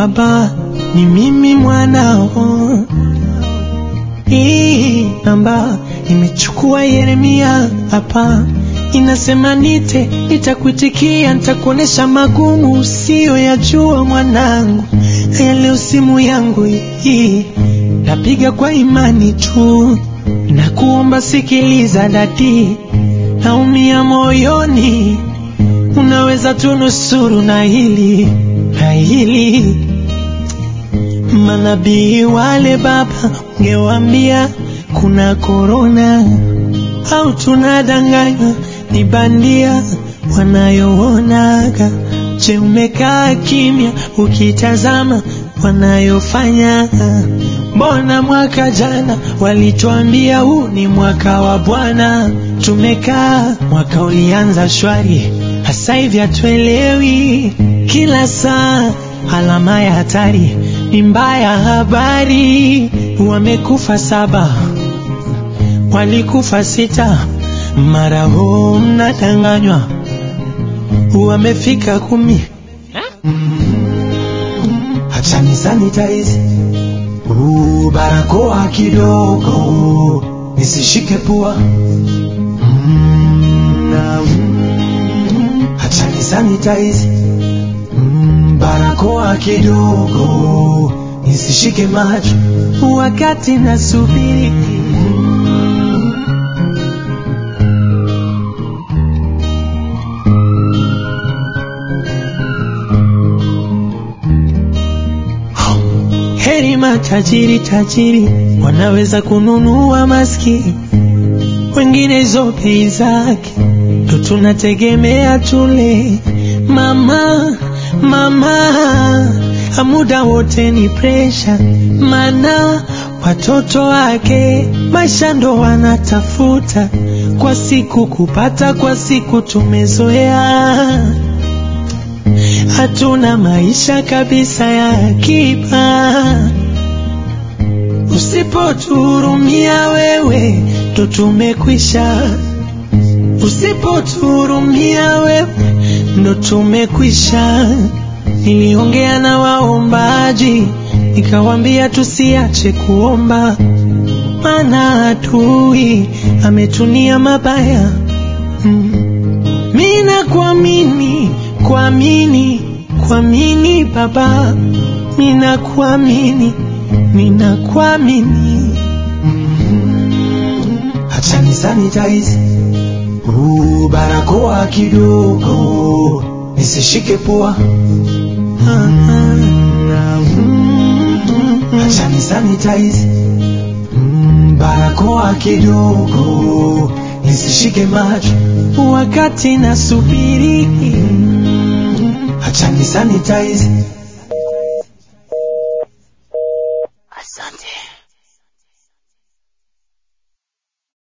baba, ni mimi mwanao. Hii namba imechukua Yeremia hapa, inasema nite, nitakuitikia, nitakuonesha magumu usiyoyajua mwanangu. Haya leo simu yangu hii napiga kwa imani tu, na kuomba sikiliza dadi, naumia moyoni, unaweza tunusuru na hili na hili Manabii wale baba, ungewambia kuna korona au tunadanganywa ni bandia wanayoonaga. Je, umekaa kimya ukitazama wanayofanya? Mbona mwaka jana walituambia huu ni mwaka wa Bwana, tumekaa mwaka ulianza shwari, hasa hivi hatuelewi, kila saa alama ya hatari ni mbaya. Habari wamekufa saba, walikufa sita, mara huu mnadanganywa wamefika kumi. Acha ni sanitize uh, barakoa kidogo nisishike pua mm, na, mm, acha ni sanitize mm, barakoa kidogo nisishike macho wakati nasubiri heri matajiri tajiri wanaweza kununua maskini, wengine hizo bei zake ndo tunategemea tule. Mama mama, muda wote ni presha, mana watoto wake maisha ndo wanatafuta kwa siku kupata, kwa siku tumezoea hatuna maisha kabisa ya akiba. Usipotuhurumia wewe, ndo tumekwisha. Usipotuhurumia wewe, ndo tumekwisha. Niliongea na waombaji, nikawambia tusiache kuomba, maana adui ametunia mabaya. Mm. Mina kuamini kuamini kuamini Baba, mina kuamini mina kuamini. Acha ni sanitize uh, barakoa kidogo nisishike pua Acha ni sanitize mm, barakoa kidogo nisishike macho wakati nasubiri Acha ni sanitize